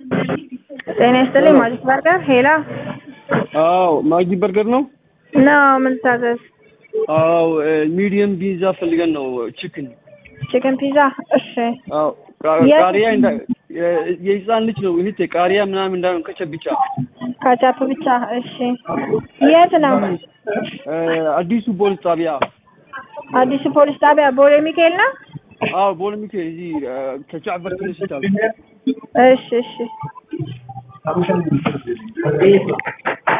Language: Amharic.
ጤና ይስጥልኝ ማጂክ በርገር ሄላ አዎ ማጊ በርገር ነው። ነው ምን ታዘዝ? አዎ ሚዲየም ፒዛ ፈልገን ነው። ቺክን ቺክን ፒዛ እሺ። አዎ ቃ- የት? ቃሪያ እንዳ የ- የህፃን ልጅ ነው እህቴ ቃሪያ ምናምን እንዳይሆን ከቸብ ብቻ ካቻፕ ብቻ እሺ። የት ነው? እ፣ አዲሱ ፖሊስ ጣቢያ አዲሱ ፖሊስ ጣቢያ ቦሌ ሚካኤል ነው? አዎ ቦሌ ሚካኤል እዚህ እ፣ ከጃዕፈር ትንሽ ይታል እሺ እሺ